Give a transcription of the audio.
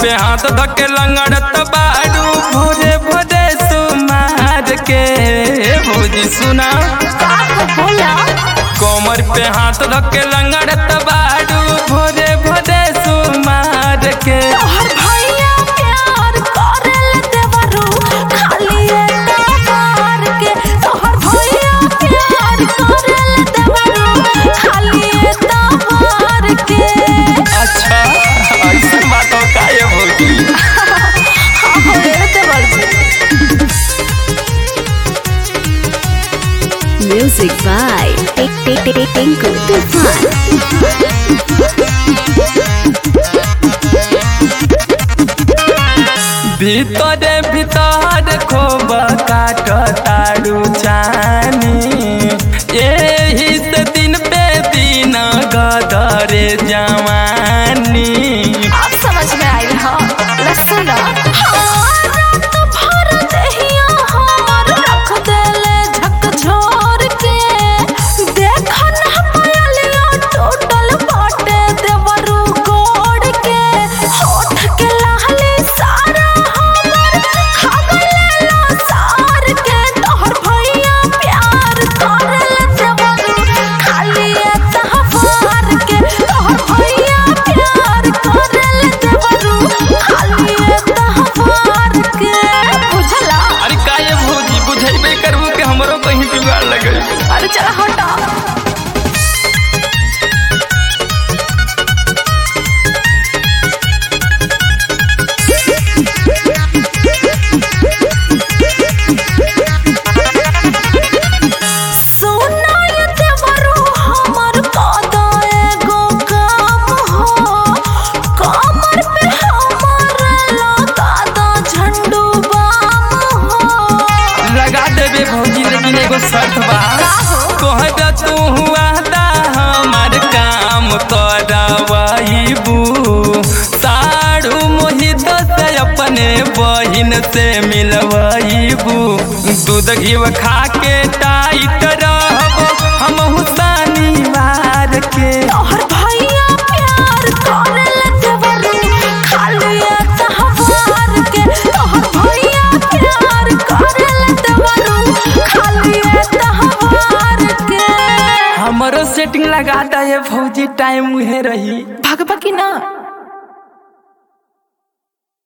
पे हाथ धके लंगड़त बाड़ू भोरे भोरे सुमार के भौजी सुना बोला कमर पे हाथ धके लंगड़त बाड़ू भोरे भोरे सुमार के तोहर भैया प्यार करेल देवरू खाली एटा मार के तोहर भैया प्यार करेल देवरू खाली एटा मार के अच्छा ऐसा बात हो का ये भौजी हाँ हो रे देवर Music by Tinku Tufan. भीतरे भीतर खोब काट तारू चानी एही से दिन पे दिन गदरे जवानी अब समझ में आई हाँ लसन रात भर दहिया हमर रख देले झकझोर के देख ना पायलिया टोटल बाटे देवरू गोड़ के होठ के लाली सारा हमर खा गलेला सार के तोहर भैया प्यार करेल देवरू खाली तहवार के तोहर भैया प्यार करेल देवरू खाली तहवार के बुझला अरे का ये भौजी बुझेबे करबू के हमरो कहीं जुगाड़ लगे अरे चला हटा सोना ये देवरू हमर कादा एगो काम हो कमर पे हमर लगा दो झंडू बाम हो लगा देबे भौजी लेकिन एगो शर्त बा कहबे तू हुआ दा हमार काम करवाईबू साड़ू मोहित से अपने बहिन से मिलवाईबू दूध घी खा के टाइट रहबो हम हुसानी मार के तोहर भैया प्यार करेल देवरू खाली तहवार के तोहर भैया प्यार करेल देवरू खाली तहवार के हमरो सेटिंग लगा दा ये भौजी टाइम उहे रही भगवा की ना